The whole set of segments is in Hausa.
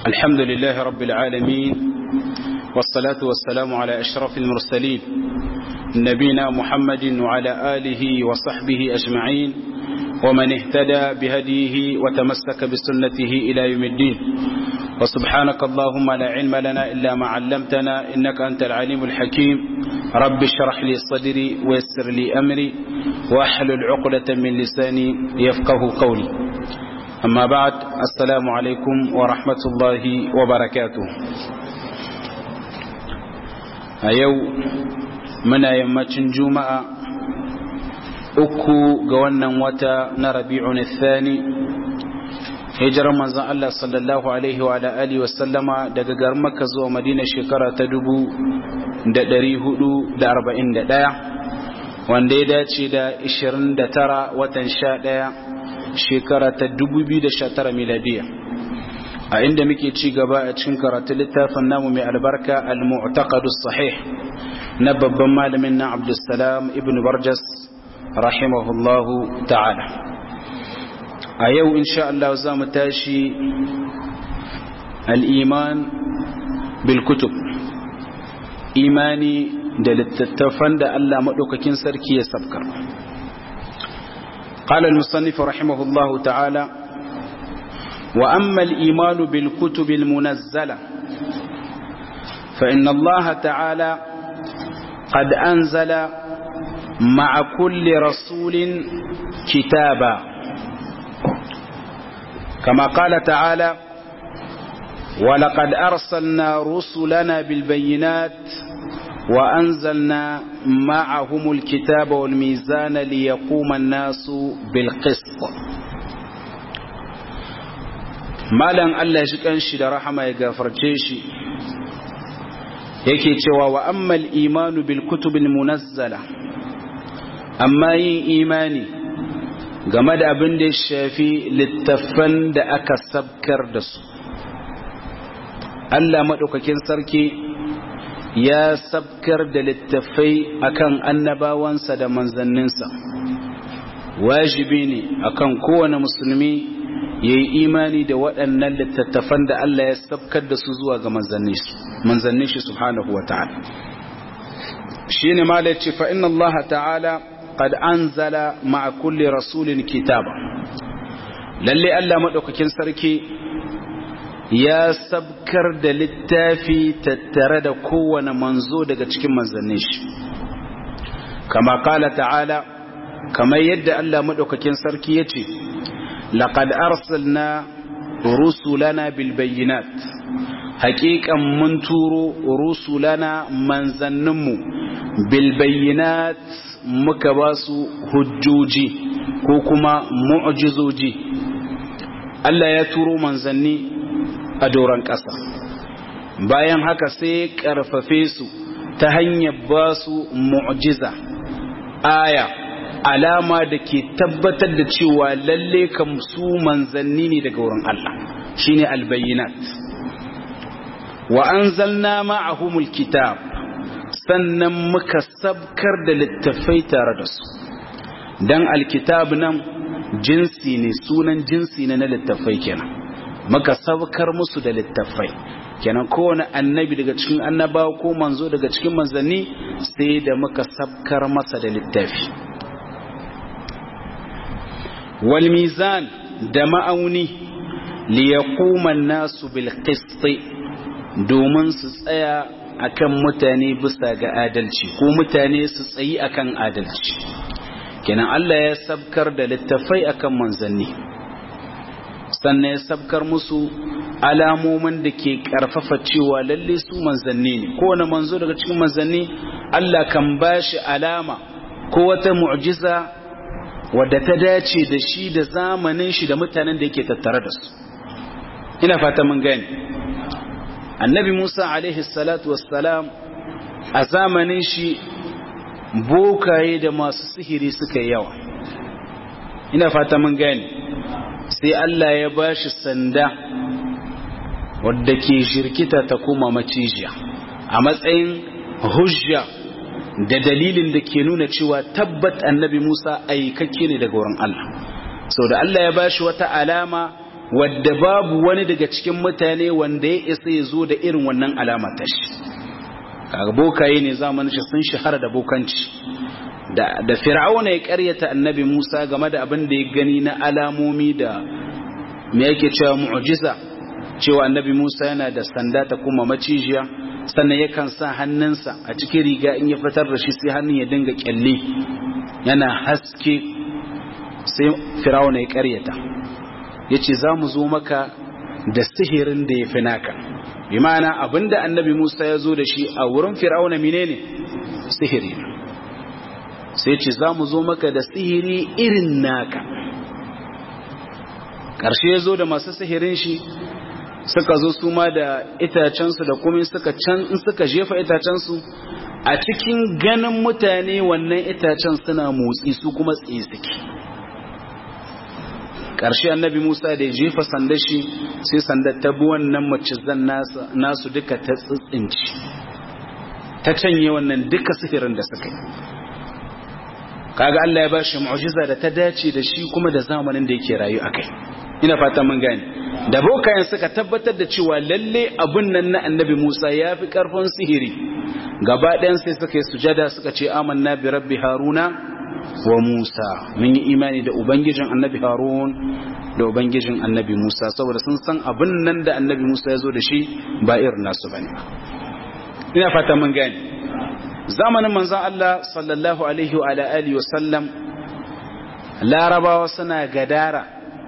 الحمد لله رب العالمين والصلاة والسلام على أشرف المرسلين نبينا محمد وعلى آله وصحبه أجمعين ومن اهتدى بهديه وتمسك بسنته إلى يوم الدين وسبحانك اللهم لا علم لنا إلا ما علمتنا إنك أنت العليم الحكيم رب اشرح لي صدري ويسر لي أمري واحلل عقدة من لساني يفقه قولي أما بعد السلام عليكم ورحمة الله وبركاته أيو من يمتن جمعة uku ga wannan wata na rabi'un thani hijirar manzon Allah sallallahu alaihi wa alihi wa sallama daga garin Makka zuwa Madina shekara ta dubu da ɗari hudu da arba'in da ɗaya wanda ya dace da ishirin da tara watan sha ɗaya shekara ta dubu biyu da sha tara miladiya a inda muke ci gaba a cikin karatu littafin namu mai albarka al-mu'taqadu sahih na babban malamin na Abdulsalam ibn Barjas rahimahullahu ta'ala a yau insha Allah za mu tashi al'iman bilkutub imani da littattafan da Allah maɗaukakin sarki ya sabkar قال المصنف رحمه الله تعالى وأما الإيمان بالكتب المنزلة فإن الله تعالى قد أنزل مع كل رسول كتابا كما قال تعالى ولقد أرسلنا رسلنا بالبينات وأنزلنا معهم الكتاب والميزان ليقوم الناس بالقسط مالا الله شكان شي رحمه يغفر شي yake cewa wa ammal imanu bil kutubil munazzala amma yin imani game da abin da ya shafi littafan da aka sabkar da su Allah maɗaukakin sarki ya sabkar da littafai akan annabawansa da manzanninsa wajibi ne akan kowane musulmi ya yi imani da waɗannan littattafan da Allah ya sabkar da su zuwa ga manzannin shi subhanahu wa ta'ala shi ne ma ce fa inna Allah ta'ala قد أنزل مع كل رسول كتابا lalle Allah maɗaukakin sarki ya sabkar da littafi tattare da kowane manzo daga cikin manzannin shi kama kala ta'ala kamar yadda Allah maɗaukakin sarki ya ce laqad arsalna rusulana bil bayyinat haƙiƙan mun turo rusulana manzanninmu bil bayyinat muka ba su hujjoji ko kuma mu'jizoji Allah ya turo manzanni a doron ƙasa bayan haka sai ƙarfafe su ta hanyar ba su mu'jiza aya alama da ke tabbatar da cewa lalle kam su manzanni ne daga wurin Allah shine albayyinat wa anzalna ma'ahumul kitab sannan muka sabkar da littafai tare da su dan alkitab nan jinsi ne sunan jinsi ne na littafai kenan muka sabkar musu da littafai kenan kowane annabi daga cikin annabawa ko manzo daga cikin manzanni sai da muka sabkar masa da littafi wal mizan da ma'auni li yaquma an-nasu bil qist domin su tsaya akan mutane bisa ga adalci ko mutane su tsayi akan adalci kenan Allah ya sabkar da littafai akan manzanni sannan ya sabkar musu alamomin da ke karfafa cewa lalle su manzanni ne kowane manzo daga cikin manzanni Allah kan bashi alama ko wata mu'jiza wadda ta dace da shi da zamanin shi da mutanen da yake tattare da su ina fata mun gani annabi Musa alaihi salatu wassalam a zamanin shi bokaye da masu sihiri suka yawa ina fata mun gani sai Allah ya bashi sanda wadda ke shirkita ta koma macijiya a matsayin hujja da dalilin da ke nuna cewa tabbat annabi Musa aikakke ne daga wurin Allah sau da Allah ya bashi wata alama wadda babu wani daga cikin mutane wanda ya isa ya zo da irin wannan alama ta shi kaga bokaye ne zamanin shi sun shahara da bokanci da da fir'auna ya karyata annabi Musa game da abin da ya gani na alamomi da me yake cewa mu'jiza cewa annabi Musa yana da sanda ta kuma macijiya sannan yakan sa hannunsa a cikin riga in ya fitar da shi sai hannun ya dinga kyalle yana haske sai fir'auna ya karyata yace za mu zo maka da sihirin da ya fi naka bi ma'ana abinda annabi Musa ya zo da shi a wurin fir'auna menene sihiri sai ce za mu zo maka da sihiri irin naka ƙarshe ya zo da masu sihirin shi suka zo su ma da itacensu da kuma suka can in suka jefa itacensu a cikin ganin mutane wannan itacen suna motsi su kuma tsaye suke ƙarshe annabi musa da ya jefa sandar shi sai sandar ta bi wannan macizan nasu duka ta tsitsinci ta canye wannan duka sihirin da suka yi kaga Allah ya bashi mu'jiza da ta dace da shi kuma da zamanin da yake rayu akai ina fata mun gane da bokayen suka tabbatar da cewa lalle abun nan na annabi Musa ya fi karfin sihiri gaba ɗayan sai suka yi sujada suka ce amanna bi rabbi haruna wa musa mun yi imani da ubangijin annabi harun da ubangijin annabi musa saboda sun san abun nan da annabi musa ya zo da shi ba irin nasu bane ina fata mun gane zamanin manzon Allah sallallahu alaihi wa alihi wa sallam larabawa suna gadara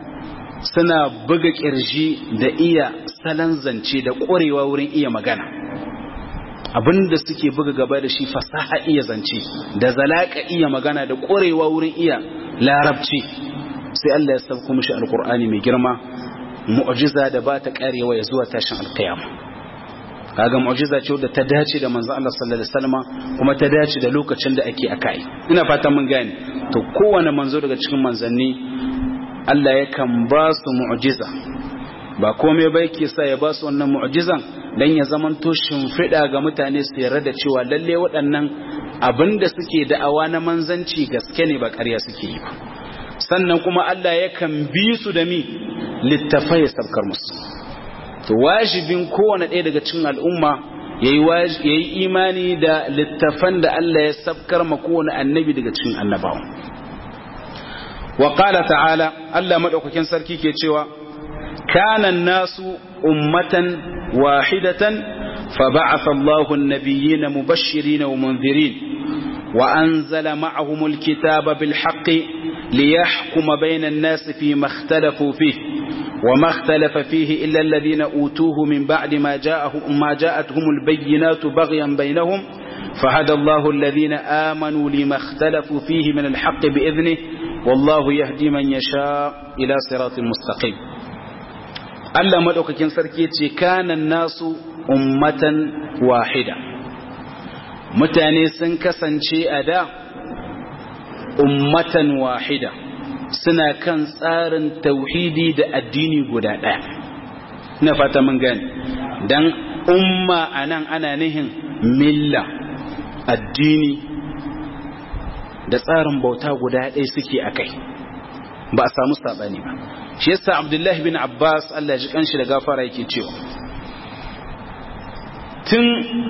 suna buga kirji da iya salon zance da ƙwarewa wurin iya magana abinda suke buga gaba da shi fasaha iya zance da zalaka iya magana da ƙwarewa wurin iya larabci sai Allah ya sauko mishi alkur'ani mai girma mu'jiza da ba ta karewa ya zuwa tashin alkiyama kaga mu'jiza ce wadda ta dace da manzon Allah sallallahu alaihi wasallam kuma ta dace da lokacin da ake akai ina fatan mun gane to kowane manzo daga cikin manzanni Allah yakan ba su mu'jiza ba komai ba yake sa ya ba su wannan mu'jizan dan ya zamanto shimfiɗa ga mutane su yarda da cewa lalle waɗannan abin da suke da'awa na manzanci gaske ne ba ƙarya suke yi ba sannan kuma Allah yakan bi su da mi littafai sabkar musu to wajibin kowane ɗaya daga cikin al'umma ya yi imani da littafan da Allah ya sabkar ma kowane annabi daga cikin annabawa wa qala ta'ala Allah madaukakin sarki ke cewa kana nasu ummatan wahidatan fa ba'atha Allahu an-nabiyyina mubashirin wa munzirin wa anzala ma'ahum al-kitaba bil haqqi liyahkuma bayna an-nasi fima ikhtalafu fihi وما اختلف فيه إلا الذين أوتوه من بعد ما, جاءهم ما جاءتهم البينات بغيا بينهم فهدى الله الذين آمنوا لما اختلفوا فيه من الحق بإذنه والله يهدي من يشاء إلى صراط مستقيم ألا مدوك كن سركيتي كان الناس أمة واحدة متاني سنكسن شيء أدا أمة واحدة suna kan tsarin tauhidi da addini guda ɗaya na fata mun gani don umma a nan ana nihin milla addini da tsarin bauta guda ɗaya suke a kai ba a samu saɓani ba shi yasa abdullahi bin abbas allah ji kanshi da gafara yake cewa tun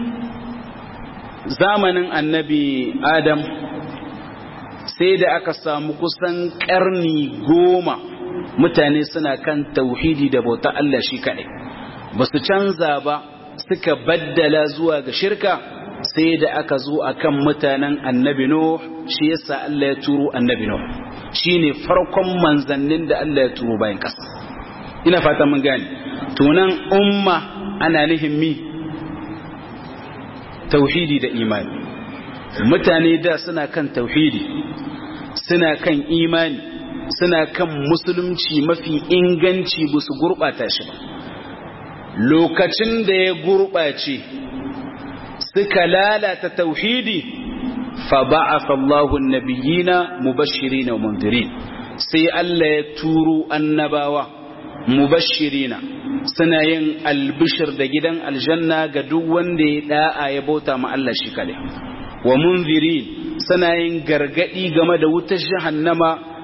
zamanin annabi adam sai da aka samu kusan karni goma mutane suna kan tauhidi da bauta Allah shi kaɗai ba su canza ba suka baddala zuwa ga shirka sai da aka zo a kan mutanen annabi Nuh shi yasa Allah ya turo annabi Nuh shi ne farkon manzannin da Allah ya turo bayan ƙasa ina fata mun gane tunan umma ana nihin mi tauhidi da imani mutane da suna kan tauhidi suna kan imani suna kan musulunci mafi inganci ba su gurɓata shi ba lokacin da ya gurɓace suka lalata tauhidi fa ba'atha Allahu an-nabiyina mubashirina wa mundirin sai Allah ya turo annabawa mubashirina suna yin albishir da gidan aljanna ga duk wanda ya da'a ya bauta ma Allah shi kadai wa munzirin suna yin gargadi game da wutar jahannama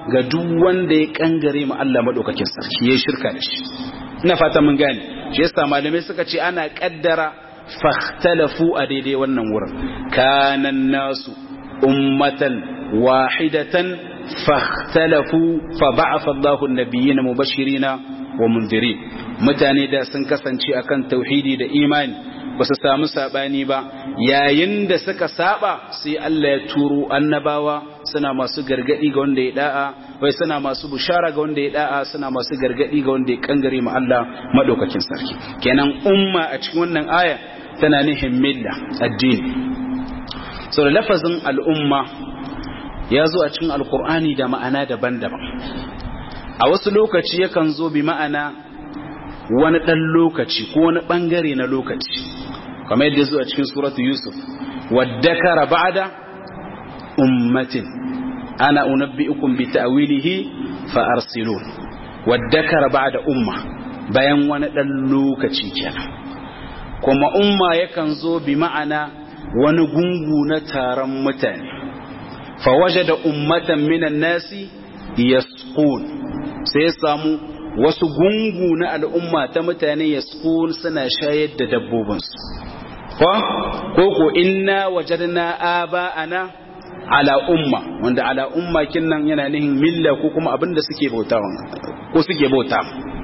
ga duk wanda ya kangare ma Allah madaukakin sarki ya shirka da shi ina fata mun gane shi yasa malamai suka ce ana kaddara fahtalafu a daidai wannan wurin kanan nasu ummatan wahidatan fahtalafu fa ba'atha Allahu an-nabiyyina mubashirina wa mundirin mutane da sun kasance akan tauhidi da imani ba su samu sabani ba yayin da suka saba sai Allah ya turo annabawa suna masu gargadi ga wanda ya da'a wai suna masu bushara ga wanda ya da'a suna masu gargadi ga wanda ya kangare ma Allah madaukakin sarki kenan umma a cikin wannan aya tana nihin milla addini so da lafazin al'umma ya zo a cikin alkur'ani da ma'ana daban-daban a wasu lokaci yakan zo bi ma'ana wani ɗan lokaci ko wani ɓangare na lokaci kamar yadda zo a cikin suratu yusuf wadda kara ba'da ummatin ana unabbi'ukum bi ta'wilihi fa arsilun wadda kara ba'da umma bayan wani ɗan lokaci kenan kuma umma yakan zo bi ma'ana wani gungu na taron mutane fa wajada ummatan minan nasi yasqun sai ya samu wasu gungu na al'umma ta mutane ya suna shayar da dabbobinsu. Ko? Ko inna wajadna aba'ana ala umma, wanda ala umma kinnan yana nihin milla ko kuma abin da suke bauta ko suke bauta.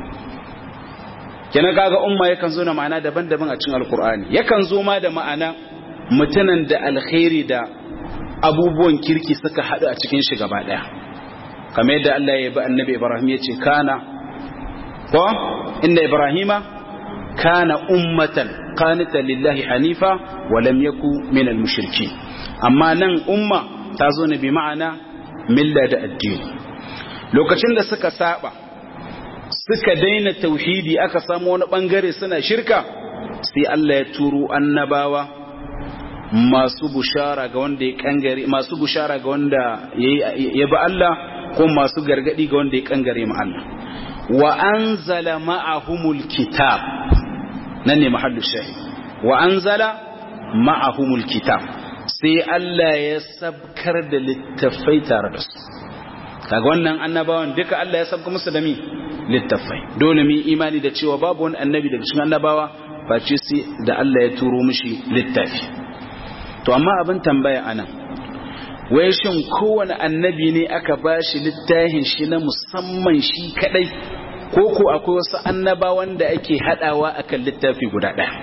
Kenan kaga umma yakan zo da ma'ana daban-daban a cikin Alkur'ani. Yakan zo ma da ma'ana mutanen da alkhairi da abubuwan kirki suka haɗu a cikin shi gaba ɗaya. kamar yadda Allah ya bi annabi Ibrahim ya ce kana ko inda Ibrahima kana ummatan qanita lillahi hanifa wa lam yaku min al amma nan umma ta zo ne bi ma'ana milla da addini lokacin da suka saba suka daina tauhidi aka samu wani bangare suna shirka sai Allah ya turo annabawa masu bushara ga wanda ya kangare masu bushara ga wanda ya bi Allah ko masu gargadi ga wanda ya kangare mu Allah wa anzala ma'ahumul kitab nan ne mahallu shahid wa anzala ma'ahumul kitab sai Allah ya sabkar da littafai tare da su kaga wannan annabawan duka Allah ya sabka musu da mi littafai dole mu imani da cewa babu wani annabi daga cikin annabawa face sai da Allah ya turo mishi littafi to amma abin tambaya anan wai shin kowane annabi ne aka ba shi littafin shi na musamman shi kadai ko ko akwai wasu annabawan da ake hadawa akan littafi guda ɗaya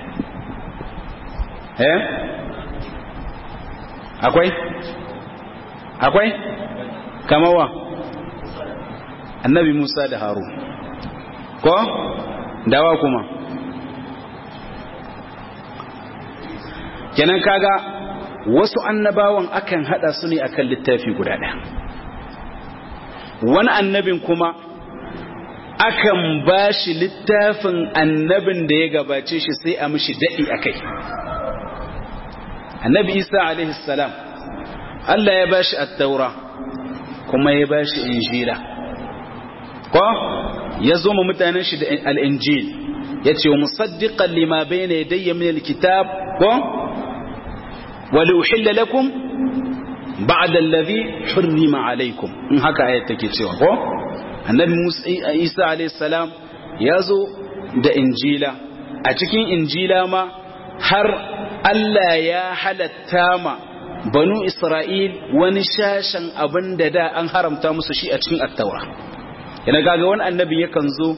eh akwai akwai kamawa annabi Musa da Haru ko dawa kuma kenan kaga wasu annabawan akan hada su ne akan littafi guda ɗaya wani annabin kuma akan ba shi littafin annabin da ya gabace shi sai a mishi daɗi a kai annabi isa alaihissalam Allah ya ba shi attaura kuma ya ba shi injila ko ya zo ma mutanen shi da al'injil ya ce wa musaddiƙan lima bai na yadayya min alkitab ko ولأحل لكم بعد الذي حرم عليكم in haka ayat take cewa ko annabi Musa Isa alayhi salam yazo da injila a cikin injila ma har Allah ya halatta ma banu Isra'il wani shashan abin da da an haramta musu shi a cikin attaura yana gaga wani annabi yakan zo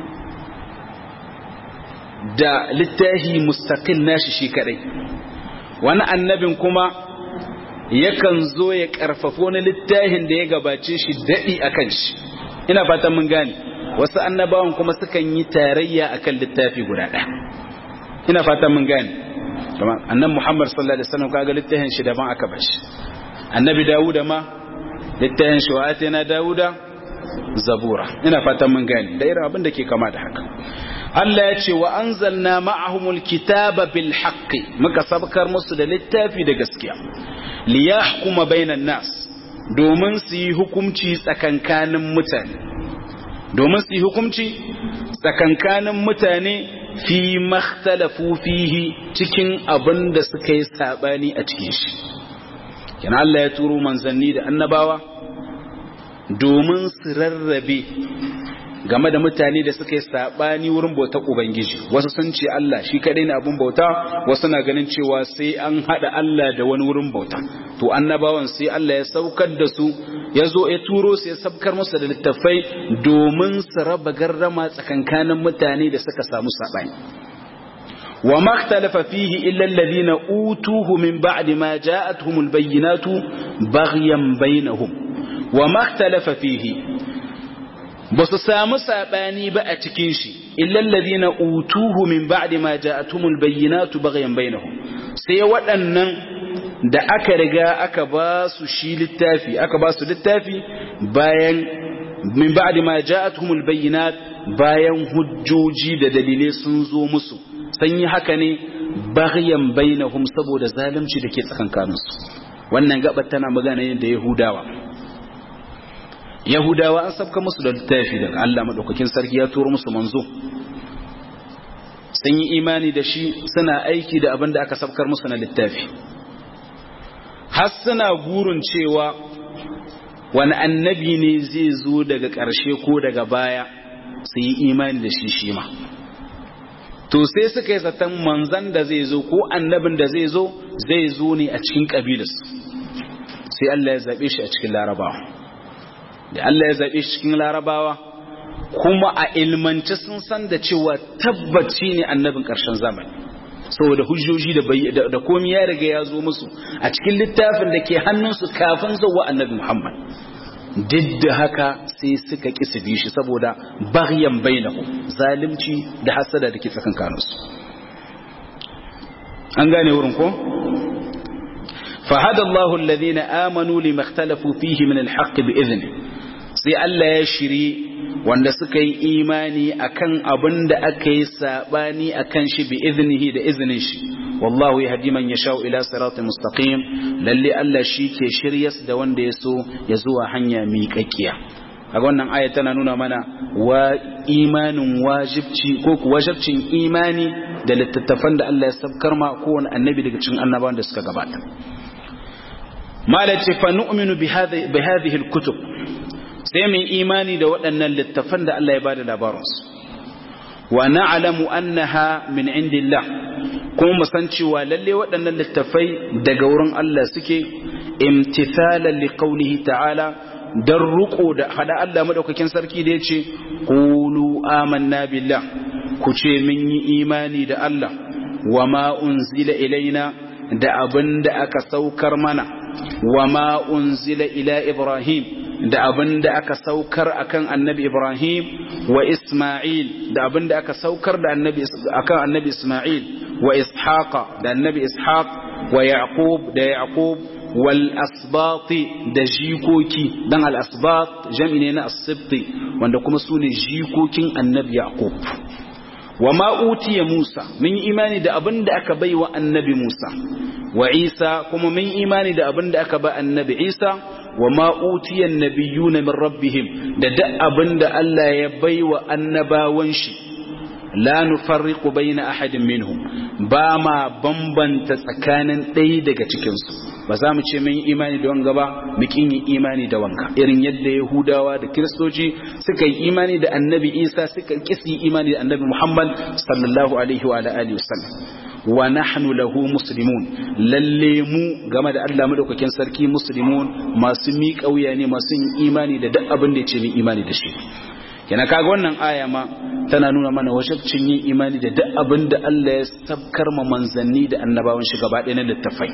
da littahi mustaqil nashi shi kadai wani annabin kuma yakan zo ya karfafa wani littafin da ya gabace shi daɗi a kan shi ina fatan mun gane wasu annabawan kuma sukan yi tarayya akan littafi guda ɗaya ina fatan mun gane annan muhammad sallallahu alaihi wasallam kaga littafin shi daban aka bashi annabi dawuda ma littafin shi wa atina dawuda zabura ina fatan mun gane da irin abin da ke kama da haka Allah ya ce wa anzalna ma'ahumul kitaba bil haqqi muka sabkar musu da littafi da gaskiya li yahkuma bainan nas domin su yi hukunci tsakankanin mutane domin su yi hukunci tsakankanin mutane fi makhtalafu fihi cikin abin da suka yi sabani a cikin shi kina Allah ya turo manzanni da annabawa domin su rarrabe game da mutane da suka yi sabani wurin bautar ubangiji wasu sun ce Allah shi kadai ne abun bauta wasu na ganin cewa sai an hada Allah da wani wurin bauta to annabawan sai Allah ya saukar da su ya zo ya turo su ya sabkar musu da littafai domin su raba garrama tsakankanin mutane da suka samu sabani wa ma ikhtalafa fihi illa alladhina utuhu min ba'di ma ja'atuhum albayyinatu baghyan bainahum wa ma ikhtalafa fihi ba su samu saɓani ba a cikin shi illallazi na utuhu min ba'di ma ja'atumul bayyinatu baghyan bainahum sai waɗannan da aka riga aka ba su shi littafi aka ba su littafi bayan min ba'di ma ja'atumul bayyinat bayan hujjoji da dalilai sun zo musu sun yi haka ne baghyan bainahum saboda zalunci da ke tsakankaninsu wannan gabar tana magana ne da yahudawa Yahudawa an sabka musu da littafi daga Allah maɗaukakin sarki ya turo musu manzo sun yi imani da shi suna aiki da abin da aka sabkar musu na littafi har suna gurin cewa wani annabi ne zai zo daga ƙarshe ko daga baya su yi imani da shi shi ma to sai suka yi zaton manzan da zai zo ko annabin da zai zo zai zo ne a cikin ƙabilarsu sai Allah ya zaɓe shi a cikin larabawa da Allah ya zaɓe shi cikin larabawa kuma a ilmance sun san da cewa tabbaci ne annabin ƙarshen zamani saboda hujjoji da da komai ya riga ya zo musu a cikin littafin da ke hannunsu kafin zuwa annabi Muhammad duk da haka sai suka ƙi su bi shi saboda baghyan bainahu zalimci da hasada da ke tsakankaninsu an gane wurin ko فهدى الله الذين آمنوا لما اختلفوا فيه من الحق بإذنه sai Allah ya shiri wanda suka yi imani akan abin da aka yi sabani akan shi bi iznihi da iznin shi wallahu yahdi man yashau ila siratin mustaqim lalle Allah shi ke shiryas da wanda ya so ya zuwa hanya miƙaƙiya kaga wannan aya tana nuna mana wa imanin wajibci ko ku wajibcin imani da littattafan da Allah ya sabkar ma kowane annabi daga cikin annabawan da suka gabata malace fa nu'minu bi hadhihi al-kutub sai mu imani da waɗannan littafan da Allah ya bada labarinsu wa na'lamu annaha min indillah kuma mu san cewa lalle waɗannan littafai daga wurin Allah suke imtithalan liqaulihi ta'ala dan ruko da hada Allah madaukakin sarki da yace qulu amanna billah ku ce mun yi imani da Allah wa ma unzila ilaina da abin da aka saukar mana wa ma unzila ila ibrahim da abin da aka saukar akan annabi Ibrahim wa Ismail da abin da aka saukar da annabi akan annabi Ismail wa Ishaqa da annabi Ishaq wa Yaqub da Yaqub wal asbati da jikoki dan al asbat jami ne na as-sibti wanda kuma su ne jikokin annabi Yaqub wa ma utiya Musa mun imani da abin da aka bai wa annabi Musa wa Isa kuma mun imani da abin da aka ba annabi Isa wa ma utiyan nabiyuna min rabbihim da duk abinda Allah ya baiwa annabawan shi la nufarriqu baina ahadin minhum ba ma bambanta tsakanin ɗaya daga cikin su ba za mu ce mun yi imani da wanga ba mu kin yi imani da wanka irin yadda yahudawa da kiristoci suka yi imani da annabi isa suka kisi imani da annabi muhammad sallallahu alaihi wa alihi wasallam wa nahnu lahu muslimun lalle mu game da Allah madaukakin sarki muslimun masu miƙa wuya ne masu yin imani da duk abin da yace min imani da shi kana kaga wannan aya ma tana nuna mana wajibcin yin imani da duk abin da Allah ya sabkar ma manzanni da annabawan shi gaba ɗaya na littafai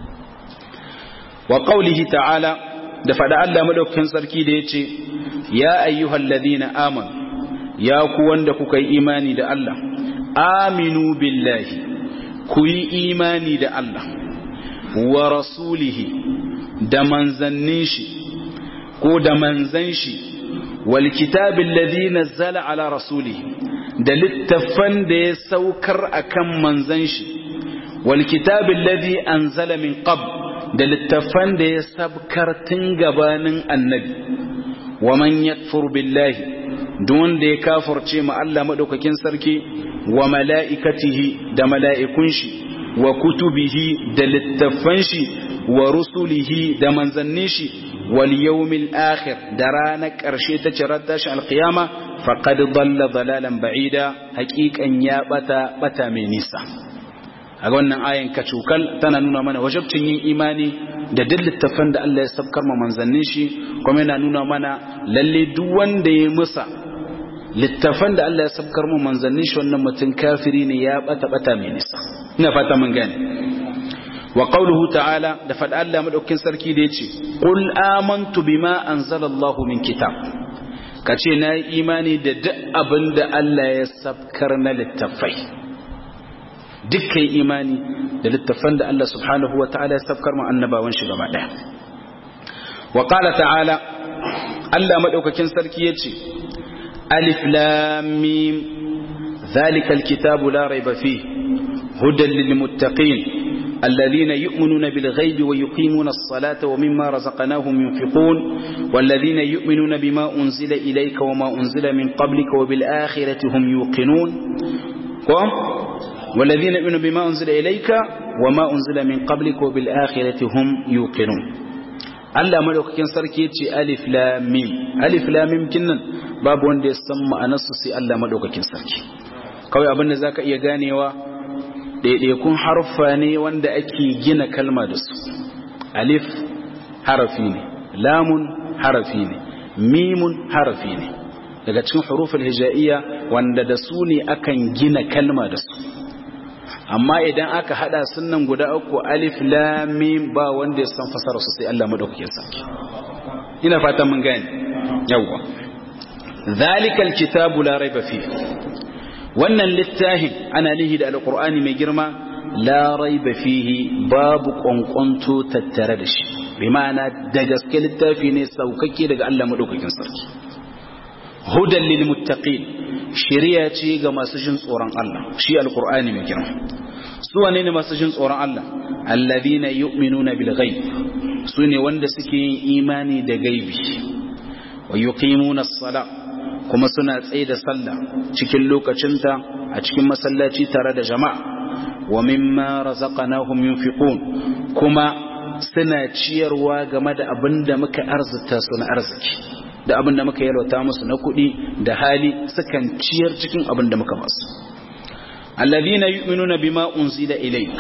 wa qaulihi ta'ala da fada Allah madaukakin sarki da yace ya ayyuhal ladina amanu ya ku wanda kuka yi imani da Allah aminu billahi ku yi imani da Allah wa rasulihi da manzannin shi ko da manzan shi wal kitabin ladhi nazzala ala rasulihi da littafan da ya saukar akan manzan shi wal kitabin ladhi anzala min qabl da littafan da ya sabkar tun gabanin annabi wa man yakfur billahi duk wanda ya kafirce ma Allah madaukakin sarki wa mala'ikatihi da mala'ikun shi wa kutubihi da littafan shi wa rusulihi da manzannin shi wal yawmil akhir da ranar ƙarshe ta cirar tashi alqiyama faqad dalla dalalan ba'ida haqiqan ya bata bata mai nisa a wannan ayan kacukal tana nuna mana wajabcin yin imani da duk littafan da Allah ya sabkar ma manzannin shi kuma yana nuna mana lalle duk wanda ya musa littafan da Allah ya sabkar mu manzannin shi wannan mutum kafiri ne ya bata bata mai nisa ina fata mun gane wa qawluhu ta'ala da fada Allah madaukakin sarki da yace qul amantu bima anzala Allah min kitab kace na yi imani da duk abin da Allah ya sabkar na littafai dukkan imani da littafan da Allah subhanahu wa ta'ala ya sabkar mu annabawan shi gaba daya wa qala ta'ala Allah madaukakin sarki yace ألف لام ميم ذلك الكتاب لا ريب فيه هدى للمتقين الذين يؤمنون بالغيب ويقيمون الصلاة ومما رزقناهم ينفقون والذين يؤمنون بما أنزل إليك وما أنزل من قبلك وبالآخرة هم يوقنون والذين يؤمنون بما أنزل إليك وما أنزل من قبلك وبالآخرة هم يوقنون Allah madaukakin sarki ya ce alif lam mim alif lam mim kinnan babu wanda ya san ma'anarsu sai Allah madaukakin sarki kawai abin da zaka iya ganewa daidaikun harfa ne wanda ake gina kalma da su alif harafi ne lamun harafi ne mimun harafi ne daga cikin huruful hijaiya wanda da su ne akan gina kalma da su amma idan aka hada sunan guda uku alif lam mim ba wanda ya san fasara su sai Allah madaukakin sarki ina fatan mun gane yawa zalikal kitabu la raiba fi wannan littafin ana lihi da alqur'ani mai girma la raiba fihi babu kwankwanto tattare da shi bi ma'ana da gaske littafi ne saukake daga Allah madaukakin sarki hudan lil muttaqin shari'a ce ga masu jin tsoron Allah shi alqur'ani mai girma su wane ne masu jin tsoron Allah alladhina yu'minuna bil ghaib su ne wanda suke yin imani da gaibi wa yuqimuna as-sala kuma suna tsaye da sallah cikin lokacinta a cikin masallaci tare da jama'a wa mimma razaqnahum yunfiqun kuma suna ciyarwa game da abin da muka arzuta su na arziki da abin da muka yalwata musu na kuɗi da hali sukan ciyar cikin abin da muka basu alladhina yu'minuna bima unzila ilayk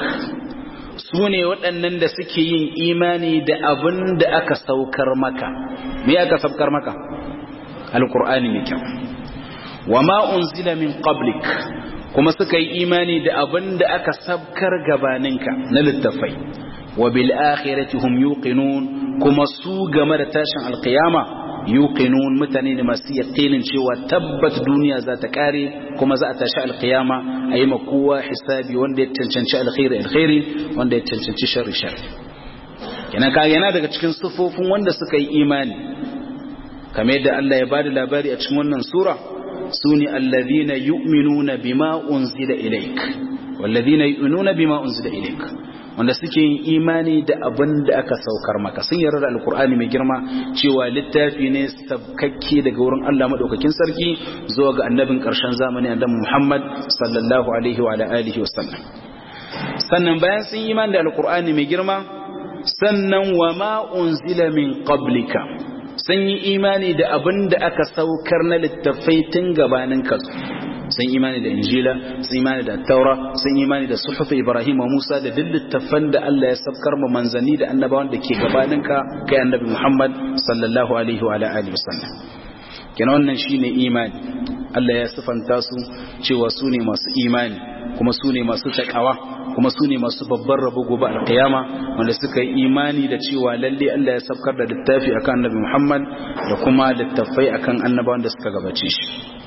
su ne waɗannan da suke yin imani da abin da aka saukar maka me aka saukar maka alqur'ani mai kyau wama unzila min qablik kuma suka yi imani da abin da aka sabkar gabaninka na littafai wa bil akhirati hum yuqinun kuma su game da tashin alqiyama yuqinun mutane ne masu yaqinin cewa tabbat duniya za ta kare kuma za a tashi alqiyama a yi kowa hisabi wanda ya cancanci alkhairi alkhairi wanda ya cancanci sharri sharri kenan ka yana daga cikin sufofin wanda suka yi imani kamar yadda Allah ya bada labari a cikin wannan sura sune alladhina yu'minuna bima unzila ilaik walladhina yu'minuna bima unzila ilaik wanda suke yin imani da abin da aka saukar maka sun yarda da alkur'ani mai girma cewa littafi ne sabkakke daga wurin Allah madaukakin sarki zuwa ga annabin karshen zamani annabi Muhammad sallallahu alaihi wa alihi wa sallam sannan bayan sun yi imani da alkur'ani mai girma sannan wa ma unzila min qablika sun yi imani da abin da aka saukar na littafai tun gabanin kasu sun imani da injila sun imani da taura sun imani da suhufi ibrahim wa musa da duk littafan da Allah ya sabkar ma manzanni da annabawan da ke gabaninka kai annabi muhammad sallallahu alaihi wa alihi wasallam kina wannan shine imani Allah ya sifanta su cewa su ne masu imani kuma su ne masu takawa kuma su ne masu babban rabo gobe alkiyama wanda suka yi imani da cewa lalle Allah ya sabkar da littafi akan annabi muhammad da kuma littafai akan annabawan da suka gabace shi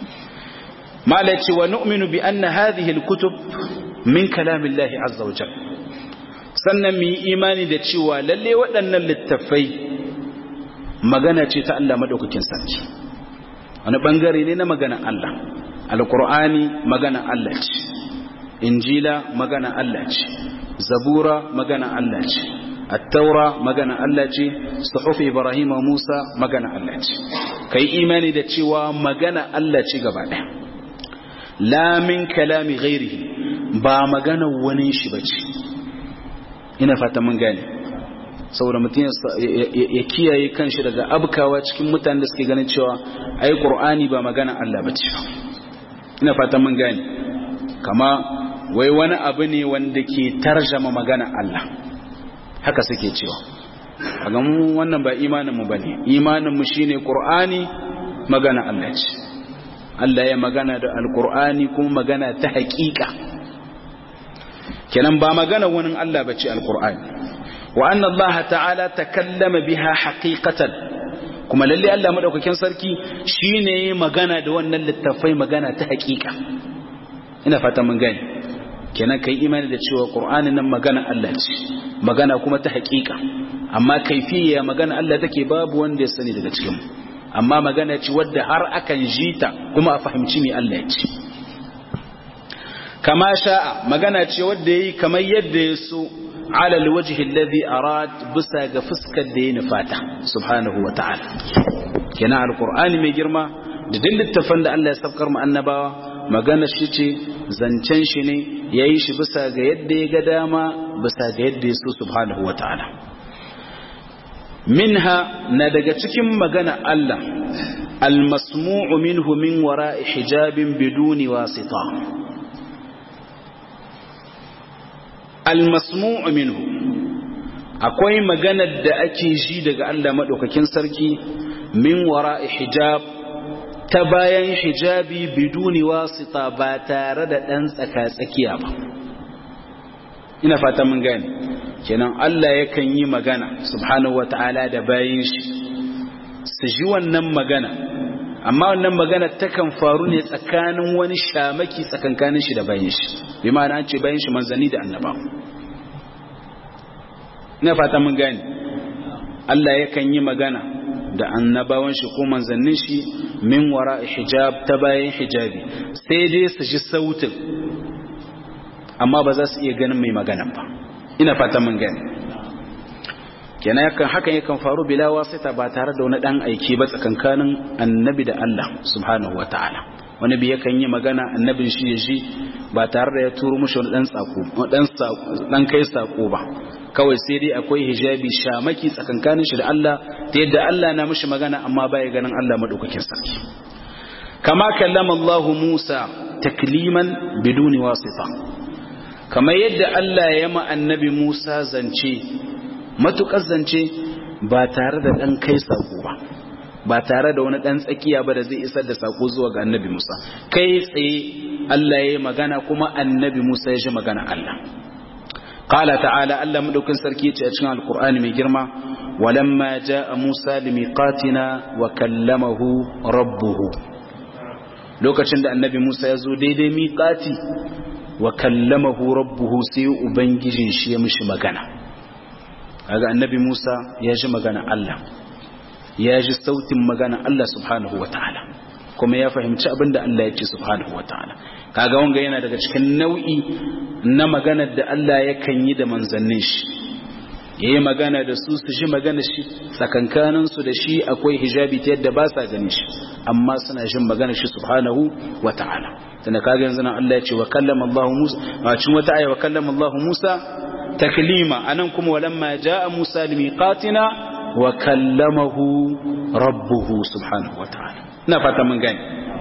malaci wa nu'minu bi anna hadhihi al-kutub min kalamillahi azza wa jalla sannan mu yi imani da cewa lalle waɗannan littafai magana ce ta Allah madaukakin sarki wani bangare ne na maganar Allah alqur'ani maganar Allah ce injila maganar Allah ce zabura maganar Allah ce at-taura maganar Allah ce suhuf ibrahim wa musa maganar Allah ce kai imani da cewa magana Allah ce gaba ɗaya la min kalami ghairihi ba magana wani shi bace ina fata mun gane saboda mutum ya kiyaye kanshi daga abkawa cikin mutanen da suke ganin cewa ai qur'ani ba magana Allah bace ina fata mun gane kama wai wani abu ne wanda ke tarjama magana Allah haka suke cewa a ga mu wannan ba imaninmu ba ne imaninmu shi ne ƙur'ani magana Allah ce Allah ya magana da alƙur'ani kuma magana ta haƙiƙa kenan ba magana wani Allah ba ce alƙur'ani wa annan Allah ta'ala ta kallama biha haƙiƙatan kuma lalle Allah maɗaukakin sarki shi ne magana da wannan littafai magana ta haƙiƙa ina fata mun gani kenan kai imani da cewa qur'anin nan magana Allah ce magana kuma ta haƙiƙa amma kaifiya magana Allah take babu wanda ya sani daga cikin amma magana ce wadda har akan jita kuma a fahimci me Allah ya ce kama sha'a magana ce wadda yayi kamar yadda ya so ala alwajhi alladhi arad bisa ga fuskar da ya nufata subhanahu wa ta'ala kenan alqur'ani mai girma da duk littafan da Allah ya saukar mu annabawa magana shi ce zancen shi ne ya yi shi bisa ga yadda ya ga dama bisa ga yadda ya so subhanahu wa ta'ala minha na daga cikin magana Allah almasmu'u minhu min wara'i hijabin biduni wasita almasmu'u minhu akwai maganar da ake ji daga Allah madaukakin sarki min wara'i hijab ta bayan hijabi biduni wasita ba tare da ɗan tsaka-tsakiya ba ina fata mun gane kenan Allah yakan yi magana subhanahu wata'ala da bayan shi su ji wannan magana amma wannan magana takan faru ne tsakanin wani shamaki tsakankanin shi da bayan shi bi ma'ana an ce bayan shi manzanni da annaba ina fata mun gane Allah yakan yi magana da annabawan shi ko manzannin shi min wara hijab ta bayan hijabi sai dai su ji sautin amma ba za su iya ganin mai magana ba ina fata mun gani kenan yakan hakan yakan faru bila wasita ba tare da wani dan aiki ba tsakankanin annabi da Allah subhanahu wataala wani bi yakan yi magana annabin shi ya ji ba tare da ya turo mushi wani dan sako dan dan kai sako ba kawai sai dai akwai hijabi shamaki tsakankanin shi da Allah ta yadda Allah na mishi magana amma baya ganin Allah madaukakin sarki kama kallama Allah Musa takliman biduni wasita kama yadda Allah ya ma annabi Musa zance matukar zance ba tare da dan kai sako ba ba tare da wani dan tsakiya ba da zai isar da sako zuwa ga annabi Musa kai tsaye Allah ya yi magana kuma annabi Musa ya ji magana Allah قال تعالى ألا مدوكن سركيت أتشنا القرآن من جرمة ولما جاء موسى لميقاتنا وكلمه ربه lokacin da annabi Musa ya zo daidai miƙati wa kallamahu rabbuhu sai ubangijin shi ya mishi magana kaga annabi Musa ya ji magana Allah ya ji sautin magana Allah subhanahu wataala kuma ya fahimci abin da Allah ya ce subhanahu wataala kaga wanga yana daga cikin nau'i na maganar da Allah yakan yi da manzannin shi yayi magana da su su ji magana shi tsakankanin su da shi akwai hijabi ta yadda ba sa gani shi amma suna jin magana shi subhanahu wataala tunda kaga yanzu nan Allah ya ce wa kallama Allah Musa a cikin wata aya wa kallama Allah Musa taklima anan kuma walamma jaa Musa limiqatina wa kallamahu rabbuhu subhanahu wataala ina fata mun gani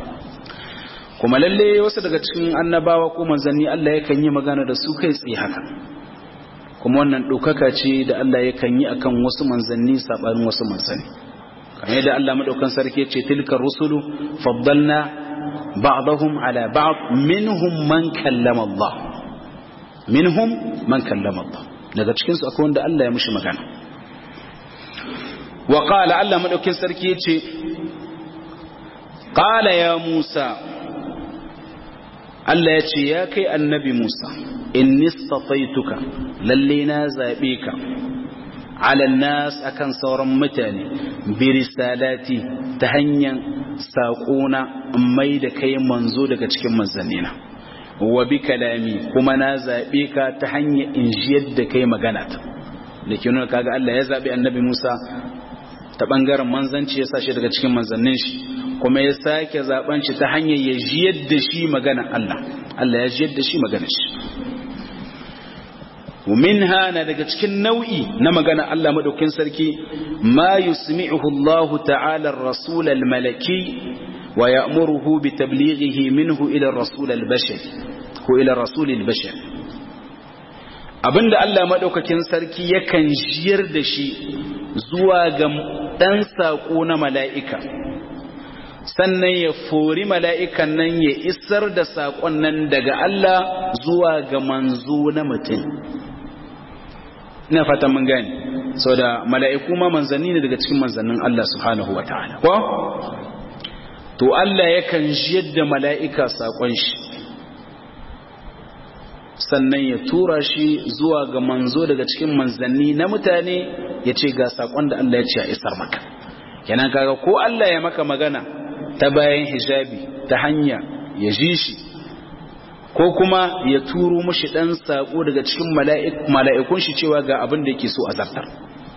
kuma lalle wasu daga cikin annabawa ko manzanni Allah yakan yi magana da su kai tsaye haka kuma wannan ɗaukaka ce da Allah yakan yi akan wasu manzanni saɓanin wasu manzanni kamar yadda Allah madaukan sarki ce tilkar rusulu faddalna ba'dahum ala ba'd minhum man kallama Allah minhum man kallama Allah daga cikin su akwai wanda Allah ya mushi magana wa qala Allah madaukin sarki yace qala ya Musa Allah ya ce ya kai annabi Musa in nistafaituka lalle na zaɓe ka ala nas akan sauran mutane bi risalati ta hanyar saƙona mai da kai manzo daga cikin manzannina wa bi kalami kuma na zaɓe ka ta hanyar in jiyar da kai magana ta da ke nuna kaga Allah ya zaɓi annabi Musa ta ɓangaren manzanci ya sa shi daga cikin manzannin shi kuma ya sake zaben shi ta hanyar ya jiyar da shi magana Allah Allah ya jiyar da shi magana shi minha na daga cikin nau'i na magana Allah madaukin sarki ma yusmi'uhu Allah ta'ala ar-rasul al-malaki wa ya'muruhu bi tablighihi minhu ila ar-rasul al-bashari ko ila ar-rasul al-bashari abinda Allah madaukakin sarki yakan jiyar da shi zuwa ga dan sako na mala'ika sannan ya fori mala'ikan nan ya isar da saƙon nan daga Allah zuwa ga manzo na mutum ina fatan mun gani sau da mala'iku ma manzanni ne daga cikin manzannin Allah subhanahu wa ta'ala ko? to Allah yakan jiyar da mala'ika saƙon shi sannan ya tura shi zuwa ga manzo daga cikin manzanni na mutane ya ce ga saƙon da Allah ya ce a isar maka kenan kaga ko Allah ya maka magana ta bayan hijabi ta hanya ya ji shi ko kuma ya turo mushi dan sako daga cikin mala'ikun shi cewa ga abin da yake so a zartar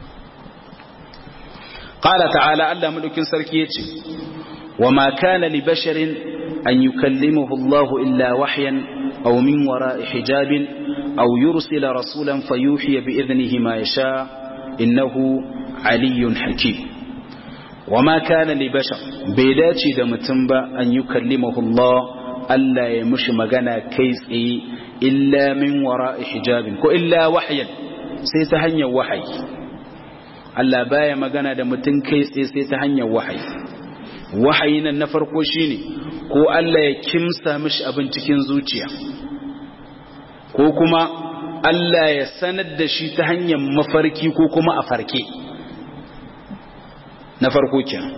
qala ta'ala Allah madaukin sarki yace wa ma kana li basharin an yukallimuhu Allah illa wahyan aw min wara'i hijabin aw yursila rasulan fayuhi bi idnihi ma yasha innahu aliyyun hakim wa ma kana li bashar bai dace da mutum ba an yi kallimahu Allah Allah ya mushi magana kai tsaye illa min wara'i hijabin ko illa wahyan sai ta hanyar wahayi Allah baya magana da mutum kai tsaye sai ta hanyar wahayi wahayi nan na farko shine ko Allah ya kimsa mishi abin cikin zuciya ko kuma Allah ya sanar da shi ta hanyar mafarki ko kuma a farke na farko kenan